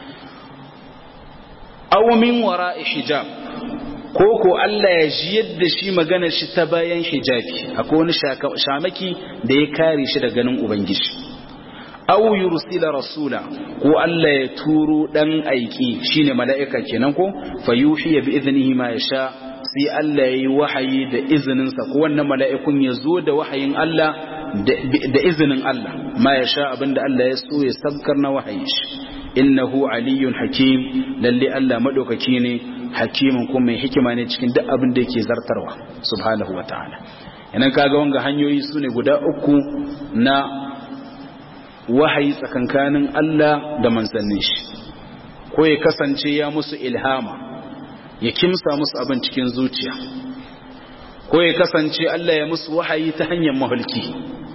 aw min wara'i hijab ko ko Allah ya ji yadda shi magana shi ta bayan hijabi akwai wani shamaki da ya kare shi da ganin ubangiji aw yursila rasula ko Allah ya turo dan aiki shine mala'ika kenan ko fayuhi bi idnihi ma yasha sai Allah yayi wahayi da izinin sa ko wannan mala'ikun ya zo da wahayin Allah da izinin Allah ma yasha abinda Allah ya so ya sabkar na wahayi shi innahu aliyyun hakim lalle Allah madaukaki ne hakimin kuma mai hikima ne cikin duk abin da yake zartarwa subhanahu wataala idan kaga wanga hanyoyi sune guda uku na wahayi tsakankanin Allah da manzannin shi ko ya kasance ya musu ilhama ya kimsa musu abin cikin zuciya ko ya kasance Allah ya musu wahayi ta hanyar mahulki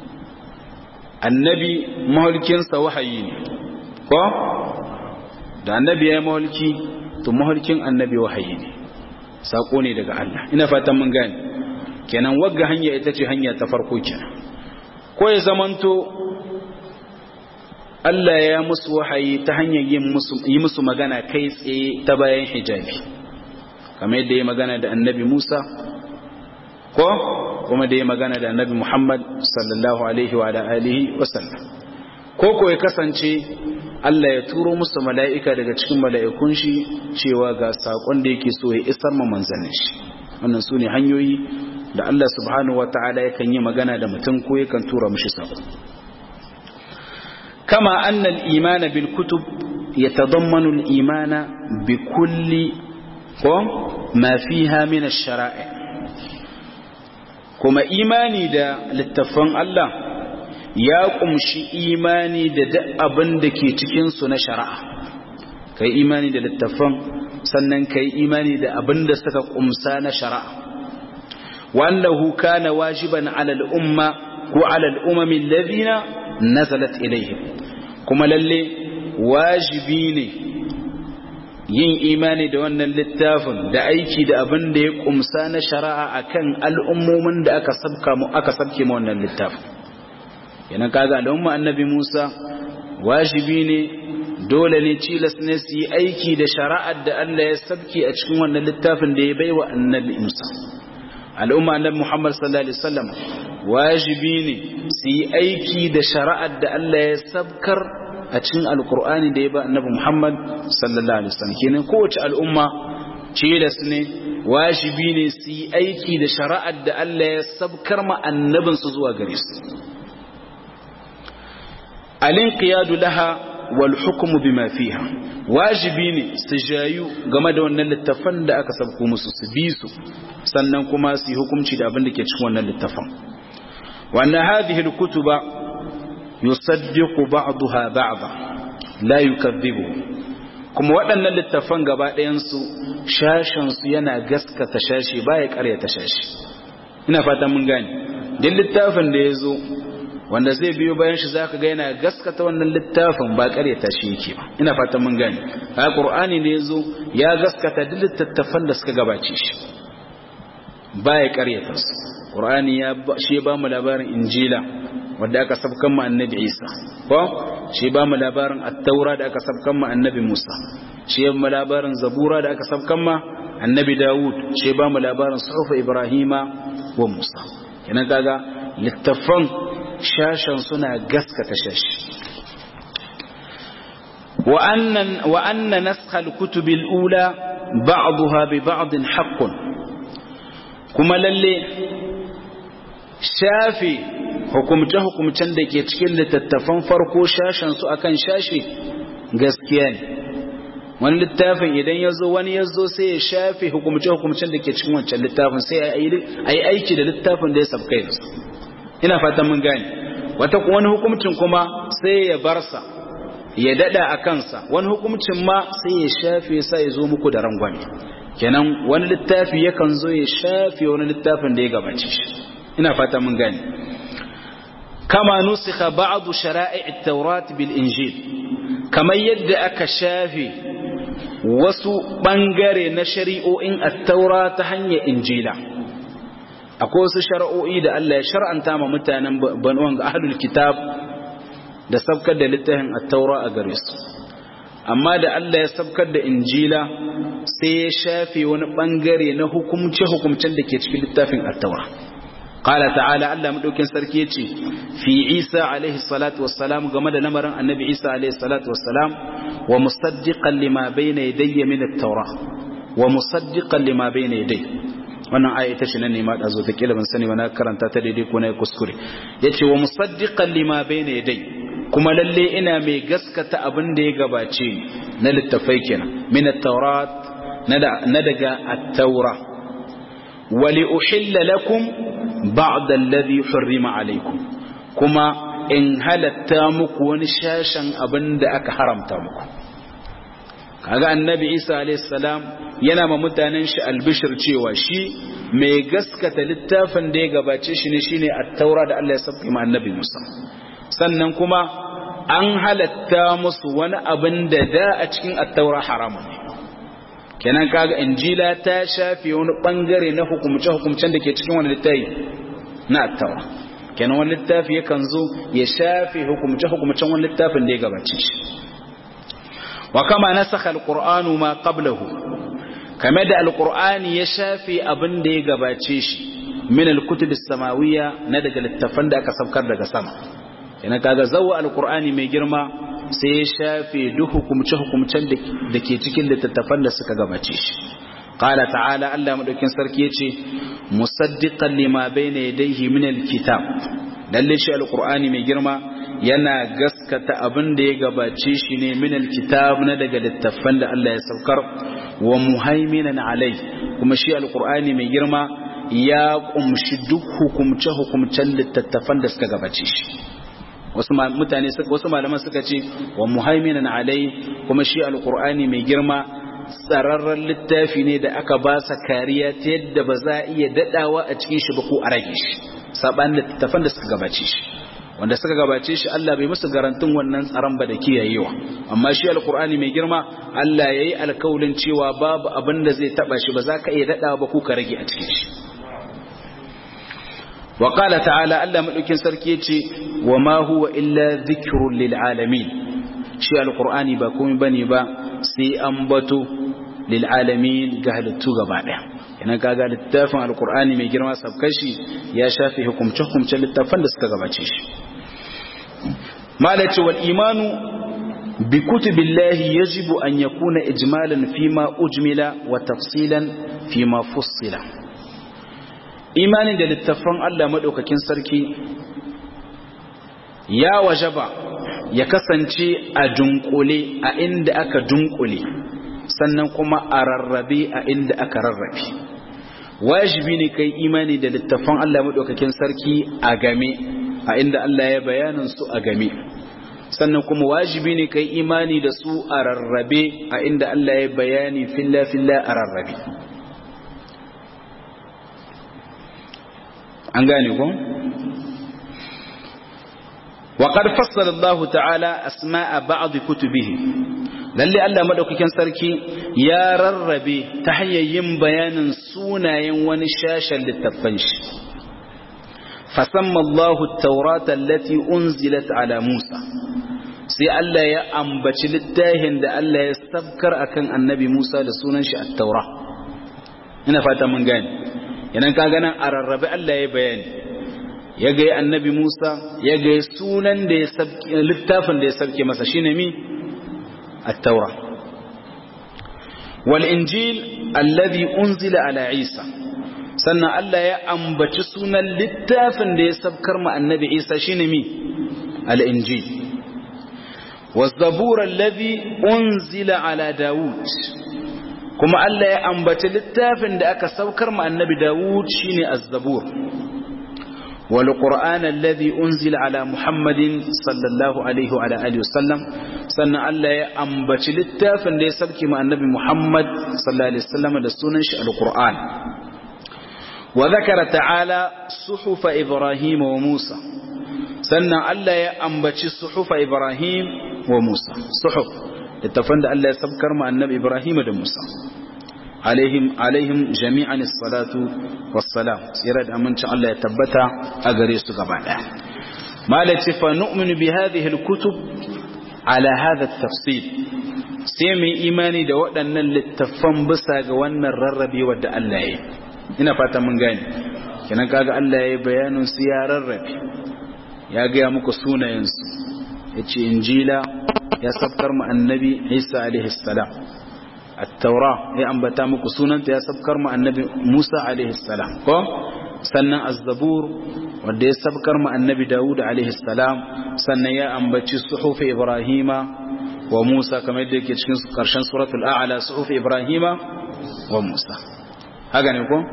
annabi mahulkinsa wahayi ne ko da annabi ya yi mahulki to mahulkin annabi wahayi ne sako ne daga Allah ina fatan mun gane kenan wagga hanya ita ce hanya ta farko kenan ko ya zamanto Allah ya musu wahayi ta hanyar yi musu magana kai tsaye ta bayan hijabi kamar yadda ya magana da annabi Musa ko kuma da ya magana da annabi Muhammad sallallahu alaihi wa alihi wa sallam ko ko ya kasance Allah ya turo musu mala'ika daga cikin mala'ikun shi cewa ga sakon da yake so ya isar ma manzannin shi wannan su ne hanyoyi da Allah subhanahu wa ta'ala yakan yi magana da mutum ko yakan tura mishi sako كما أن الإيمان بالكتب يتضمن الإيمان بكل ما فيها من الشرائع كما إيماني دا للتفن الله يا قمشي إيماني دا دا أبن دا كي تكنسو نشرع كي إيماني دا للتفن sannan kai imani da abin da suka kumsa na shari'a wallahu kana wajiban ala al-umma ko ala al-umami alladhina nazalat ilaihim kuma lalle wajibi ne yin imani da wannan littafin da aiki da abin da ya kumsa na shari'a akan al'ummomin da aka sabka mu aka sabke mu wannan littafin yana kaga al'umma annabi Musa wajibi ne dole ne cilas ne su yi aiki da shari'ar da Allah ya sabke a cikin wannan littafin da ya baiwa annabi Musa al'umma annabi Muhammad sallallahu alaihi wasallam wajibi ne su yi aiki da shari'ar da Allah ya sabkar a cikin alkur'ani da ya ba annabi Muhammad sallallahu alaihi wasallam kenan kowace al'umma cilas ne wajibi ne su yi aiki da shari'ar da Allah ya sabkar ma annabin su zuwa gare su alin qiyadu laha wal hukmu bima fiha wajibi ne su jayu game da wannan littafan da aka sabko musu su bi su sannan kuma su yi hukunci da abin da ke cikin wannan littafan wa anna hadhihi al-kutuba yusaddiqu ba'daha ba'da la yukadhibu kuma waɗannan littafan gaba ɗayansu shashensu yana gaskata shashi baya ƙaryata shashi ina fatan mun gane duk littafin da ya zo wanda zai biyo bayan shi zaka ga yana gaskata wannan littafin ba ƙaryata shi yake ba ina fatan mun gane a qur'ani ne ya zo ya gaskata duk littattafan da suka gabace shi baya ƙaryata su qur'ani ya shi ya ba mu labarin injila wanda aka sabkan mu annabi Isa ko shi ba mu labarin at-taura da aka sabkan mu annabi Musa shi ba mu labarin zabura da aka sabkan mu annabi Dawud shi ba mu labarin suhuf Ibrahima wa Musa kenan kaga littafan shashan suna gaskata shashi wa annan wa anna naskha al-kutub al-ula ba'daha bi ba'd haqqun kuma lalle shafi hukumce-hukumcen da ke cikin littattafan farko shashensu akan shashi gaskiya ne wani littafin idan ya zo wani ya zo sai ya shafe hukumce-hukumcen da ke cikin wancan littafin sai a yi aiki da littafin da ya sabka yanzu ina fatan mun gane wata wani hukumcin kuma sai ya barsa ya dada a kansa wani hukumcin ma sai ya shafe sa ya zo muku da rangwame kenan wani littafi yakan zo ya shafe wani littafin da ya gabace shi ina fatan mun gane كما نسخ بعض شرائع التوراة بالإنجيل كما يد أكشافي wasu ɓangare na shari'o'in attaura ta hanyar injila akwai wasu shari'o'i da Allah ya shar'anta ma mutanen banuwan ga ahlul kitab da sabkar da littafin attaura a gare su amma da Allah ya sabkar da injila sai ya shafe wani ɓangare na hukumce-hukumcen da ke cikin littafin attaura قال تعالى الله مدوكين سركي يتي في عيسى عليه الصلاة والسلام كما ده نمرن النبي عيسى عليه الصلاة والسلام ومصدقا لما بين يدي من التوراة ومصدقا لما بين يدي wannan aya ita ce nan ne ma da zo ta kila ban sani ba na karanta ta daidai ko na kuskure yace wa musaddiqan lima bayna yaday kuma lalle ina mai gaskata abin da ya gabace ni na littafai kenan min at-taurat na daga at-taura wa li uhilla lakum ba'da alladhi hurrima alaykum kuma in halatta muku wani shashan abin da aka haramta muku kaga annabi Isa alayhi salam yana ma mutanen shi albishir cewa shi mai gaskata littafin da ya gabace shi ne shine at-taura da Allah ya sabbi ma annabi Musa sannan kuma an halatta musu wani abin da da a cikin at-taura haramun ne kenan kaga injila ta shafe wani bangare na hukumce hukumcen da ke cikin wani littafi na at-taura kenan wani littafi yakan zo ya shafe hukumce hukumcen wani littafin da ya gabace shi wa kama nasakha al-qur'anu ma qablahu kame da alkur'ani ya shafe abin da ya gabace shi min alkutub samawiyya na daga littafan da aka saukar daga sama yana kaga zawa alkur'ani mai girma sai ya shafe duk hukumce hukumcen da ke cikin littattafan da suka gabace shi qala ta'ala Allah madaukin sarki yace musaddiqan lima bayna yadayhi min alkitab lalle shi alkur'ani mai girma yana gaskata abin da ya gabace shi ne min alkitab na daga littafan da Allah ya saukar wa muhaiminan alai kuma shi alkur'ani mai girma ya kumshi duk hukumce hukumcen littattafan da suka gabace shi wasu mutane wasu malaman suka ce wa muhaiminan alai kuma shi alkur'ani mai girma tsararren littafi ne da aka ba sa kariya ta yadda ba za a iya dadawa a cikin shi ba ko a rage shi saban littattafan da suka gabace shi wanda suka gabace shi Allah bai musu garantin wannan tsaron ba da kiyayewa amma shi alkur'ani mai girma Allah yayi alkaulin cewa babu abin da zai taba shi ba za ka iya dadawa ba ko ka rage a cikin shi wa qala ta'ala Allah madaukin sarki yace wa ma huwa illa dhikrun lil alamin shi alkur'ani ba komai bane ba sai an bato lil alamin ga halittu gaba daya idan kaga littafin alkur'ani mai girma sabkashi ya shafi hukumce hukumce littafan da suka gabace shi malaci wal imanu bi kutubillahi yajibu an yakuna ijmalan fima ujmila wa tafsilan fima fussila imanin da littafan Allah madaukakin sarki ya wajaba ya kasance a dunkule a inda aka dunkule sannan kuma a rarrabe a inda aka rarrabe wajibi ne kai imani da littafan Allah madaukakin sarki a game a inda Allah ya bayanin su a game sannan kuma wajibi ne kai imani da su a rarrabe a inda Allah ya bayani filla filla a rarrabe an gane ko وقد فصل الله تعالى أسماء بعض كتبه lalle Allah madaukakin sarki ya rarrabe ta hanyar yin bayanin sunayen wani shashen littafan shi fasamma Allahu at-taurata allati unzilat ala Musa sai Allah ya ambaci littafin da Allah ya sabkar akan annabi Musa da sunan shi at-taura ina fata mun gane idan ka ganin a rarrabe Allah ya bayani ya ga annabi Musa ya ga sunan da ya sabke littafin da ya sabke masa shine mi at-taura wal injil alladhi unzila ala Isa sannan Allah ya ambaci sunan littafin da ya sabkar ma annabi Isa shine mi al-injil والزبور الذي أنزل على داود كما الله يأنبت للتافن دا أكا سوكر مع النبي داود شيني الزبور والقرآن الذي أنزل على محمد صلى الله عليه وعلى آله وسلم سنة الله يأنبت للتافن دا يسبك مع النبي محمد صلى الله عليه وسلم دا سننش القرآن وذكر تعالى صحف إبراهيم وموسى sannan Allah ya ambaci suhufa Ibrahim wa Musa suhuf littafan da Allah ya sabkar ma annabi Ibrahim da Musa alaihim alaihim jami'an salatu wassalam tsira da amincin Allah ya tabbata a gare su gaba daya malaci fa nu'minu bi hadhihi alkutub ala hadha at-tafsil sai mu imani da waɗannan littafan bisa ga wannan rarrabe wadda Allah ya yi ina fata mun gane kenan kaga Allah ya yi bayanin su ya rarrabe ya gaya muku sunayensu ya ce injila ya sabkar mu annabi isa alaihissalam attaura ya ambata muku sunanta ya sabkar mu annabi musa alaihissalam ko sannan azzabur wanda ya sabkar mu annabi dawud alaihissalam sannan ya ambaci suhufi ibrahima wa musa kamar yadda yake cikin karshen suratul a'la suhufi ibrahima wa musa haka ne ko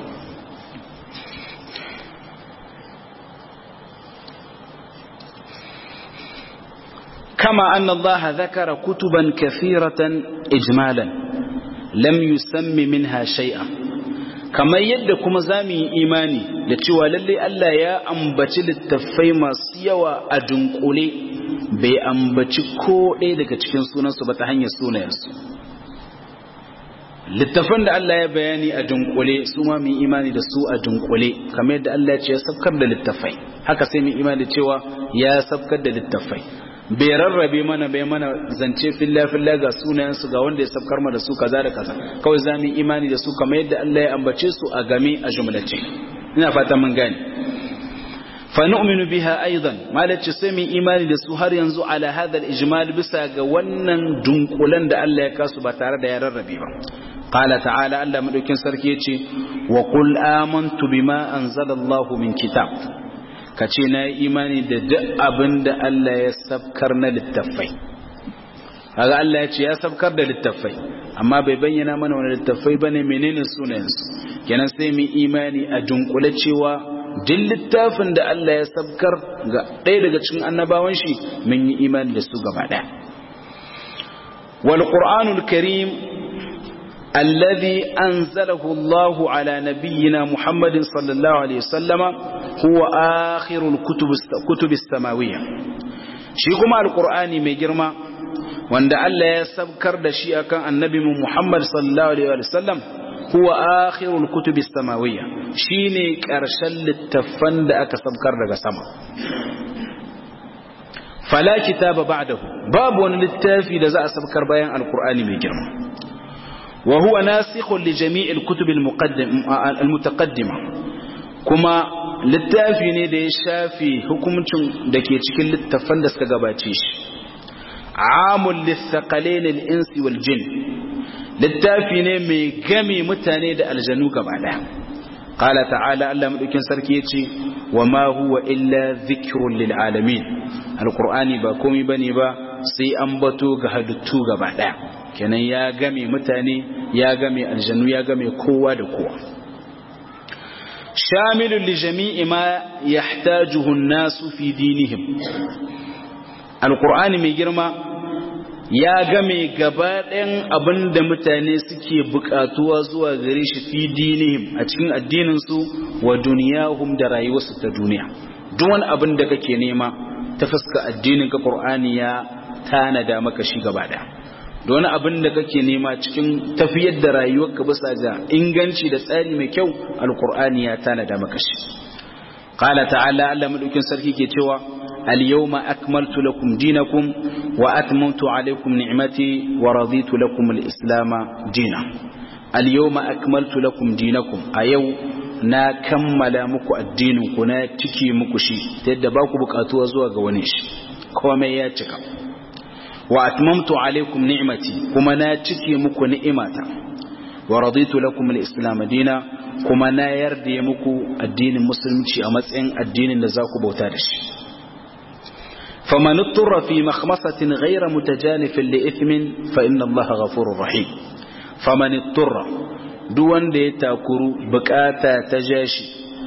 كما أن الله ذكر كتبا كثيرة إجمالا لم يسم منها شيئا كما يدكم زامي إيماني لتشوى للي ألا يا أنبتي للتفاي ما سيوى أدنقلي بي أنبتي كو إيدك تشكين سونا سبتا هنيا سونا يسو littafan da Allah ya bayani a dunkule su ma mu imani da su a dunkule kamar yadda Allah ya ce ya sabkar da littafai haka sai mu imani da cewa ya sabkar da littafai bai rarrabe mana bai mana zance filla filla ga sunayensu ga wanda ya sabkar ma da su kaza da kaza kawai za mu imani da su kamar yadda Allah ya ambace su a game a jumlace ina fata mun gane fa nu'minu biha aidan malaci sai mu imani da su har yanzu ala hada al-ijmal bisa ga wannan dunkulan da Allah ya kasu ba tare da ya rarrabe ba qala ta'ala Allah madaukin sarki yace wa qul amantu bima anzala Allah min kitab ka ce na yi imani da duk abin da Allah ya sabkar na littattafai kaga Allah ya ce ya sabkar da littattafai amma bai bayyana mana wani littattafai bane menene sunayensu kenan sai mu imani a dunkule cewa duk littafin da Allah ya sabkar ga ɗaya daga cikin annabawan shi mun yi imani da su gaba ɗaya wal qur'anul karim الذي أنزله الله على نبينا محمد صلى الله عليه وسلم هو آخر الكتب كتب السماوية شيكما القرآن مجرما وأن الله يسبكر دشيئا كان النبي محمد صلى الله عليه وسلم هو آخر الكتب السماوية شيني كرشل التفند أكا سبكر دقا سما فلا كتاب بعده باب ونلتافي لزا سبكر بيان القرآن مجرما وهو ناسخ لجميع الكتب المقدم المتقدمة كما littafi ne da ya shafi hukuncin da ke cikin littafan da suka gabace shi amul lithaqalain al-insi wal jin littafi ne mai game mutane da aljanu gaba daya qala ta'ala Allah madaukin sarki yace wa ma huwa illa dhikrun lil alamin alqur'ani ba komai bane ba sai an bato ga halittu gaba daya kenan ya game mutane ya game aljanu ya game kowa da kowa shamilun li jami'i ma yahtajuhu an-nasu fi dinihim alqur'ani mai girma ya game gaba ɗayan abin da mutane suke buƙatuwa zuwa gare shi fi dinihim a cikin addininsu wa duniyahum da rayuwarsu ta duniya duk wani abin da kake nema ta fuska addinin ka qur'ani ya tanada maka shi gaba ɗaya da wani abin da kake nema cikin tafiyar da rayuwarka bisa ga inganci da tsari mai kyau alqur'ani ya tanada maka shi qala ta'ala Allah madaukin sarki ke cewa اليوم أكملت لكم دينكم وأتممت عليكم نعمتي ورضيت لكم الإسلام دينا اليوم أكملت لكم دينكم أيو na kammala muku addininku na cike muku shi ta yadda ba ku bukatuwa zuwa ga wani shi komai ya cika wa atmamtu alaikum ni'mati kuma na cike muku ni'imata wa raditu lakum al-islam dina kuma na yarda muku addinin musulunci a matsayin addinin da za ku bauta da shi فمن اضطر في مخمصة غير متجانف لإثم فإن الله غفور رحيم فمن اضطر دون دي تاكرو بكاتا تجاشي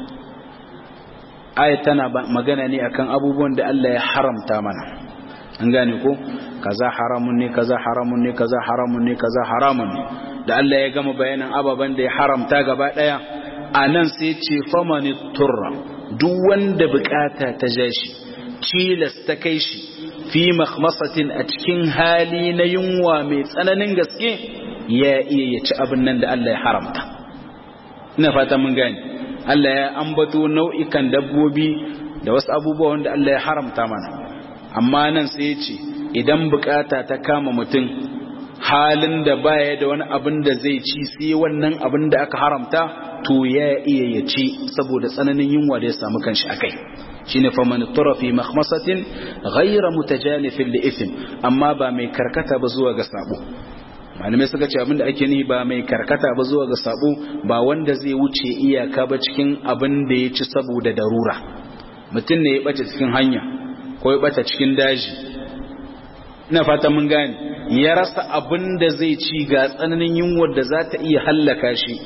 آية تنا مغانا ني أكن أبوبون دي الله يحرم تامنا ngane ko kaza haramun ne kaza haramun ne kaza haramun ne kaza haramun ne da Allah ya gama bayanan ababen da ya haramta gaba daya anan sai ce famani turra duk wanda bukata ta jashi tilas ta kai shi fi makhmasatin a cikin hali na yunwa mai tsananin gaske ya iya ya ci abin nan da Allah ya haramta ina fata mun gani Allah ya ambato nau'ikan dabbobi da wasu abubuwa wanda Allah ya haramta mana amma nan sai ya ce idan bukata ta kama mutum halin da baya da wani abin da zai ci sai wannan abin da aka haramta to ya iya ya ci saboda tsananin yunwa da ya samu kanshi akai shine faman tura fi makhmasatin ghayra mutajanifin li ithm amma ba mai karkata ba zuwa ga sabo malamai suka ce abinda ake ni ba mai karkata ba zuwa ga sabo ba wanda zai wuce iyaka ba cikin abin da ya ci saboda darura mutum ne ya bace cikin hanya ko ya bace cikin daji ina fata mun gane ya rasa abin da zai ci ga tsananin yunwar da za ta iya hallaka shi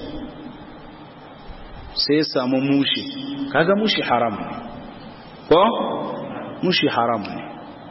sai ya samu mushi kaga mushi haram ne ko mushi haram ne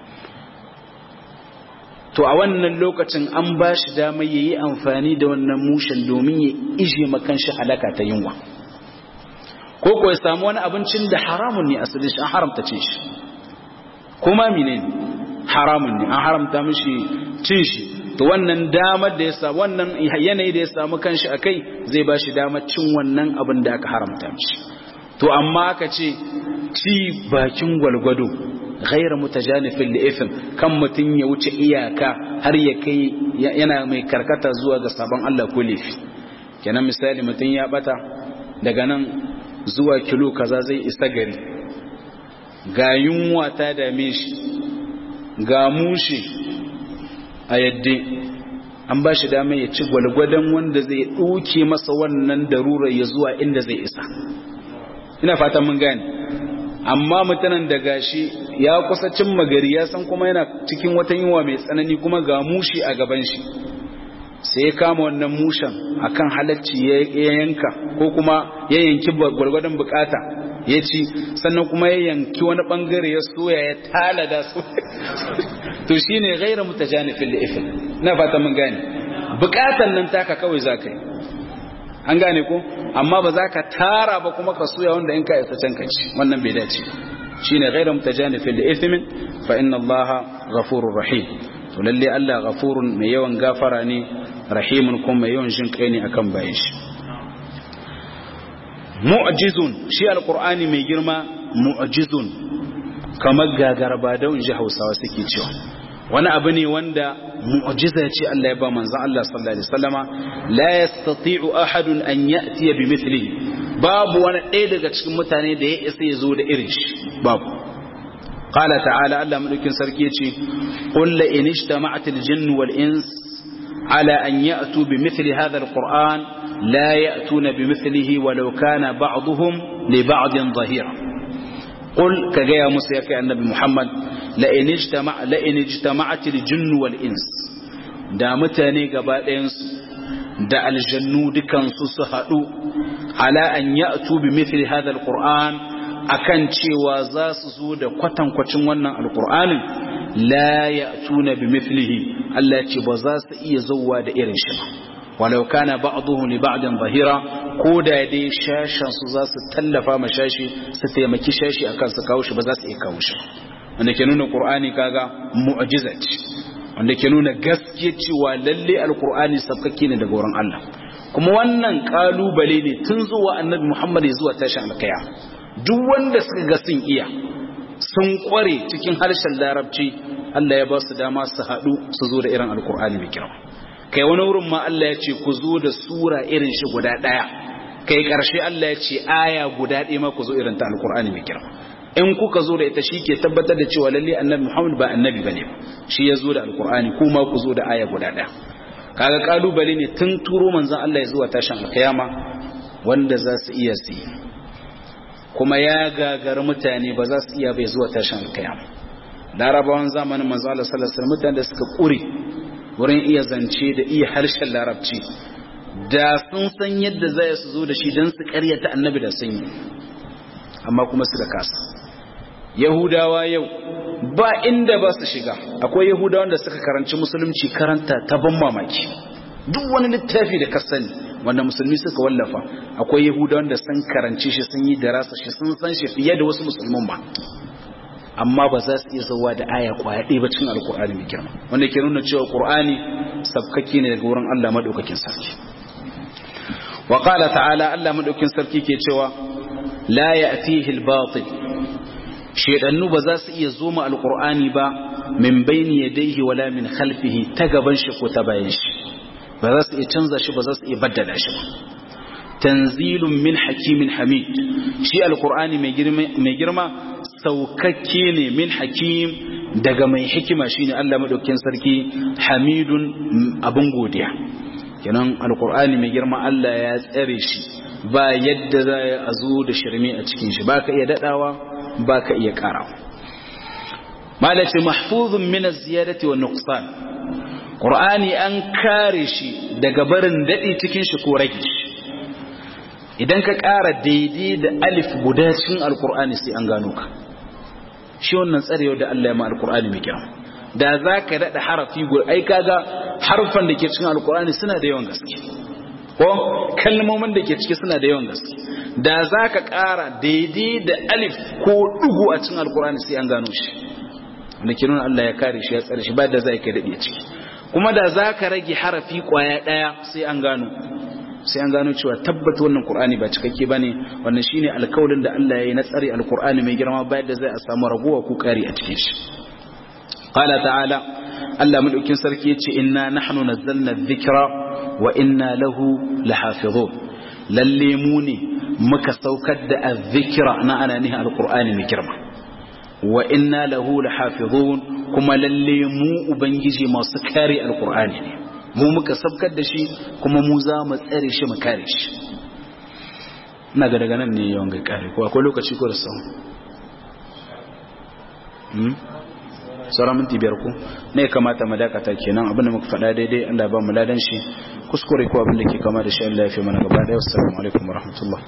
to a wannan lokacin an ba shi dama ya yi amfani da wannan mushen domin ya ije makan shi halaka ta yunwa ko ko ya samu wani abincin da haramun ne asali shi an haramta cin shi kuma mine haramun ne an haramta mishi cin shi to wannan damar da ya samu wannan yanayi da ya samu kanshi akai zai ba shi damar cin wannan abin da aka haramta mishi to amma aka ce ci bakin gwalgwado ghaira mutajanifin da ifin kan mutum ya wuce iyaka har ya kai yana mai karkata zuwa ga sabon Allah ko laifi kenan misali mutum ya bata daga nan zuwa kilo kaza zai isa gari ga yunwa ta dame shi ga mushi a yadda an ba shi dama ya ci gwalgwadon wanda zai ɗauke masa wannan darurar ya zuwa inda zai isa ina fatan mun gane amma mutanen da gashi ya kusa cin magari ya san kuma yana cikin wata yunwa mai tsanani kuma ga mushi a gaban shi sai ya kama wannan mushen akan halacci ya yanka ko kuma ya yanki gwargwadon bukata ya ci sannan kuma ya yanki wani bangare ya soya ya talada su to shine gaira mutajanifin da ifin na fata mun gane bukatan nan taka kawai za ka yi an gane ko amma ba za ka tara ba kuma ka soya wanda in ka isa can ka ci wannan bai dace shine gaira mutajanifin da ifin fa inna allaha ghafurur rahim to lalle Allah ghafurun mai yawan gafara ne rahimun kuma mai yawan jin kai ne akan bayan shi mu'jizun shi alqur'ani mai girma mu'jizun kamar gagarba da inji Hausawa suke cewa wani abu ne wanda mu'jiza ce Allah ya ba manzon Allah sallallahu alaihi wasallama la yastati'u ahadun an ya'ti bi mithlihi babu wani ɗaya daga cikin mutane da ya isa ya zo da irin shi babu قال تعالى ألا ملك سركيتي قل إن اجتمعت الجن والإنس على أن يأتوا بمثل هذا القرآن لا يأتون بمثله ولو كان بعضهم لبعض ظهيرا قل كجاء موسى النبي محمد لئن اجتمع لئن اجتمعت الجن والإنس da mutane gaba ɗayansu da aljannu dukansu su haɗu ala an ya'tu bi mithli hadha alquran akan cewa za su zo da kwatankwacin wannan alqur'anin la ya'tuna bi mithlihi Allah ce ba za su iya zauwa da irin shi ba walau kana ba'dhuhu li ba'din zahira ko da dai shashan su za su tallafa ma shashi su taimaki shashi akan su kawo shi ba za su iya kawo shi wanda ke nuna qur'ani kaga mu'jiza ce wanda ke nuna gaskiya cewa lalle alqur'ani sabkake ne daga wurin Allah kuma wannan kalubale ne tun zuwa annabi Muhammad zuwa tashin alkaya duk wanda suka ga sun iya sun kware cikin harshen larabci Allah ya ba su dama su haɗu su zo da irin alkur'ani mai girma kai wani wurin ma Allah ya ce ku zo da sura irin shi guda ɗaya kai ƙarshe Allah ya ce aya guda ɗaya ma ku zo irin ta alkur'ani mai girma in kuka zo da ita shi ke tabbatar da cewa lalle annabi Muhammad ba annabi bane shi ya zo da alkur'ani kuma ku zo da aya guda ɗaya kaga kalubale ne tun turo manzon Allah ya zuwa tashin alkiyama wanda za su iya su kuma ya gagara mutane ba za su iya bai zuwa tashin alkiyama larabawan zamanin manzo Allah sallallahu alaihi mutane da suka kure wurin iya zance da iya harshen larabci da sun san yadda zai su zo da shi dan su karyata annabi da sun yi amma kuma suka kasa yahudawa yau ba inda ba su shiga akwai yahudawan da suka karanci musulunci karanta ta ban mamaki duk wani littafi da ka sani wanda musulmi suka wallafa akwai yahudawan da sun karanci shi sun yi darasa shi sun san shi fiye da wasu musulman ba amma ba za su iya zauwa da aya kwaya ɗaya ba cikin alkur'ani mai girma wanda ke nuna cewa qur'ani sabkake ne daga wurin Allah madaukakin sarki wa qala ta'ala Allah madaukakin sarki ke cewa la ya'tihi al-batil shedannu ba za su iya zoma alkur'ani ba min bayni yadayhi wala min khalfihi ta gaban shi ko ta bayan shi ba za su iya canza shi ba za su iya baddala shi ba tanzilun min hakimin hamid shi alkur'ani mai girma saukakke ne min hakim daga mai hikima shine Allah madaukakin sarki hamidun abin godiya kenan alkur'ani mai girma Allah ya tsare shi ba yadda za a zo da shirme a cikin shi baka iya dadawa baka iya karawa malace mahfuzun min az-ziyadati wan nuqsan qur'ani an kare shi daga barin dadi cikin shi ko rage shi idan ka ƙara daidai da alif guda cikin alkur'ani sai an gano ka shi wannan tsarewa da Allah ya ma alkur'ani mai kyau da za ka daɗa harafi guda ai kaga harfan da ke cikin alkur'ani suna da yawan gaske ko kalmomin da ke ciki suna da yawan gaske da za ka ƙara daidai da alif ko ɗugu a cikin alkur'ani sai an gano shi wanda ke nuna Allah ya kare shi ya tsare shi ba da za ka daɗe ciki kuma da za ka rage harafi ƙwaya ɗaya sai an gano sai an gano cewa tabbata wannan Qur'ani ba cikakke bane wannan shine alkawarin da Allah yayi na tsare alqur'ani mai girma bayan da zai a samu raguwa ko kari a cikin shi qala ta'ala Allah madaukin sarki yace inna nahnu nazzalna dhikra wa inna lahu lahafizun lalle mu ne muka saukar da azzikra na ana nihin alqur'ani mai girma wa inna lahu lahafizun kuma lalle mu ubangiji masu kare alqur'ani ne mu muka sabkar da shi kuma mu za mu tsare shi mu kare shi ina ga daga nan ne yawan ga kare ko akwai lokaci ko da sau sauran minti biyar ku ne ya kamata mu dakata kenan abinda muka faɗa daidai Allah ba mu ladan shi kuskure ko abin da ke kama da shi Allah ya fi mana gaba ɗaya wassalamu alaikum warahmatullahi